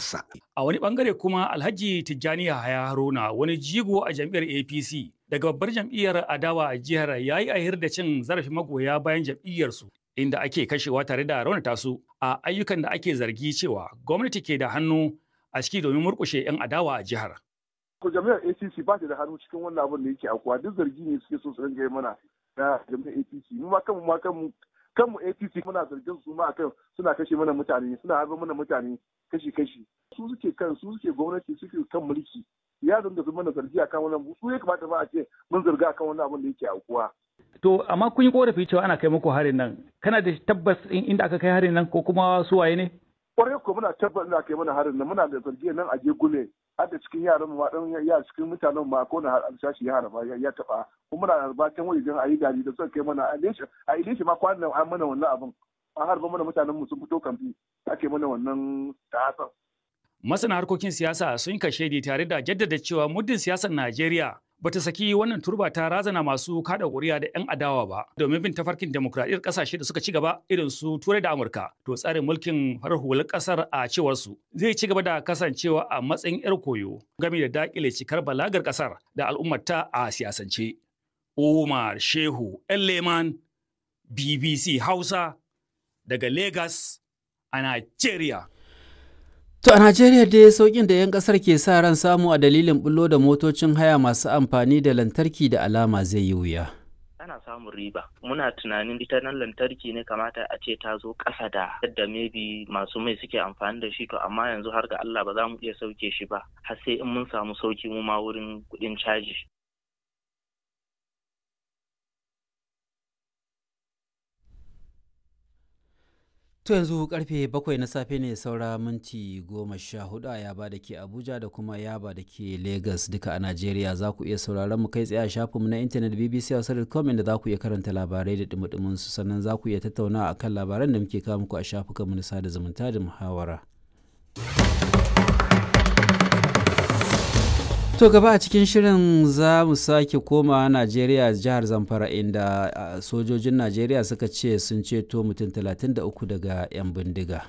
ƙasarsa. A wani bangare kuma Alhaji Tijjani Yahaya Haruna wani jigo a jam'iyyar APC daga babbar jam'iyyar adawa a jihar ya yi ahir da cin zarafin magoya bayan jam'iyyarsu inda ake kashewa tare da raunata su a ayyukan da ake zargi cewa gwamnati ke da hannu a ciki domin murƙushe 'yan adawa a jihar. ko jami'ar APC ba ta da hannu cikin wannan abin da yake akuwa duk zargi ne suke so su ringa mana na jami'ar APC mu ma kanmu ma kanmu kanmu APC muna zargin su ma akan suna kashe mana mutane suna harba mana mutane kashi kashi su suke kan su suke gwamnati suke kan mulki ya dinga su mana zargi akan wannan su ya kamata ba a ce mun zarga akan wannan abin da yake akuwa To amma kun yi korafi cewa ana kai muku harin nan kana da tabbas inda aka kai harin nan ko kuma su waye ne? kwarai ko muna tabbas ina kai mana harin nan muna da zargi nan a gule har da cikin yaran mu dan ya cikin mutanen ma ko na alsashi ya harba ya taba kuma muna harba can wajen ayi gari da suka kai mana a ilesha a ilesha ma kwanan an mana wannan abin an harba mana mutanen mu sun fito kamfi ake mana wannan ta'asan Masana harkokin siyasa sun kashe tare da jaddada cewa muddin siyasar Najeriya bata saki wannan turba ta razana masu kada ƙuri'a da 'yan adawa ba domin bin tafarkin demokradiyyar ƙasashe da suka ci gaba irin su turai da amurka to tsarin mulkin farar hular ƙasar a cewar su zai ci gaba da kasancewa a matsayin 'yar koyo game da dakile cikar balagar ƙasar da al'ummarta a siyasance umar shehu leman bbc hausa daga lagos a nigeria To a Najeriya dai sauƙin da 'yan ƙasar ke sa ran samu a dalilin bullo da motocin haya masu amfani da lantarki da alama zai yi wuya. ana samun riba muna tunanin ita nan lantarki ne kamata a ce ta zo ƙasa da yadda maybe masu mai suke amfani da shi to amma yanzu har ga Allah ba za mu iya sauke shi ba har sai in mun samu sauki mu ma wurin kuɗin caji To yanzu karfe bakwai na safe ne saura minti goma sha hudu a yaba da ke Abuja da kuma yaba da ke Lagos duka a Najeriya za ku iya sauraron mu kai tsaye a shafinmu na intanet BBC Hausa.com inda za ku iya karanta labarai da dumudumin su sannan za ku iya tattauna a kan labaran da muke kawo muku a shafukanmu na sada zumunta da muhawara. To gaba a cikin shirin za mu sake koma Najeriya jihar Zamfara inda sojojin Najeriya suka ce sun ceto mutum 33 daga 'yan bindiga.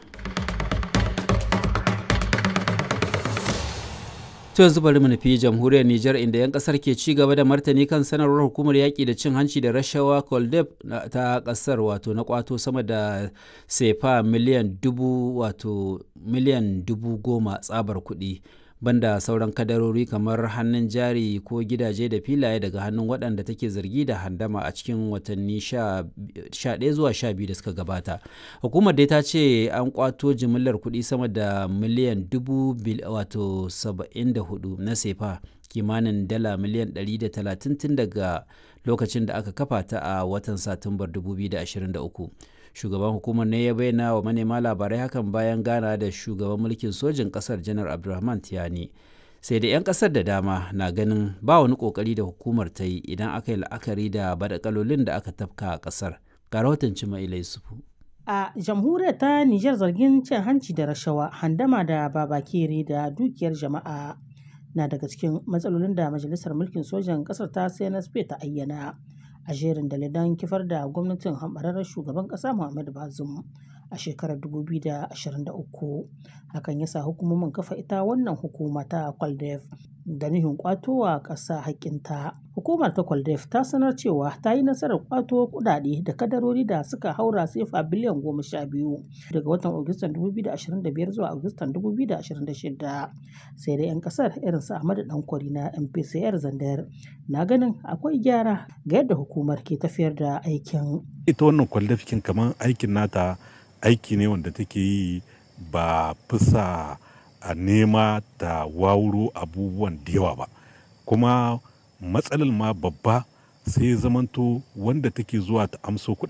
To yanzu bari mu nufi jamhuriyar Nijar inda 'yan kasar ke ci gaba da martani kan sanarwar hukumar yaƙi da cin hanci da rashawa Koldeb ta kasar wato na kwato sama da sefa miliyan dubu wato miliyan dubu goma tsabar kuɗi. banda sauran kadarori kamar hannun jari ko gidaje da filaye daga hannun waɗanda take zargi da handama a cikin watanni 11 zuwa 12 da suka gabata hukumar dai ta ce an kwato jimillar kuɗi sama da miliyan dubu wato 74 na sefa kimanin dala miliyan 130 tun daga lokacin da aka kafa ta a watan satumbar 2023 shugaban hukumar ne ya bayyana wa manema labarai hakan bayan gana da shugaban mulkin sojin kasar janar abdulrahman tiyani sai da 'yan kasar da dama na ganin ba wani kokari da hukumar ta yi idan aka yi la'akari da badakalolin da aka tafka a kasar ga rahoton cima yusufu a jamhuriyar ta nijar zargin cin hanci da rashawa handama da babakere da dukiyar jama'a na daga cikin matsalolin da majalisar mulkin sojan kasar ta cnsp ta ayyana a jerin dalilan kifar da gwamnatin hambararren shugaban ƙasa Muhammadu Bazum a shekarar 2023 hakan ya sa hukumomin kafa ita wannan hukuma ta kwaldef da nihin kwatowa ƙasa haƙƙinta hukumar ta kwaldef ta sanar cewa ta yi nasarar kwato kudade da kadarori da suka haura sefa biliyan goma sha biyu daga watan agustan 2025 zuwa agustan 2026 sai dai 'yan kasar irin su ahmadu dankwari na mpcr zandar na ganin akwai gyara ga yadda hukumar ke tafiyar da aikin ita wannan kwaldafikin kamar aikin nata aiki ne wanda take yi ba fisa a nema da wawuro abubuwan da yawa ba kuma matsalar ma babba sai zamanto wanda take zuwa ta amso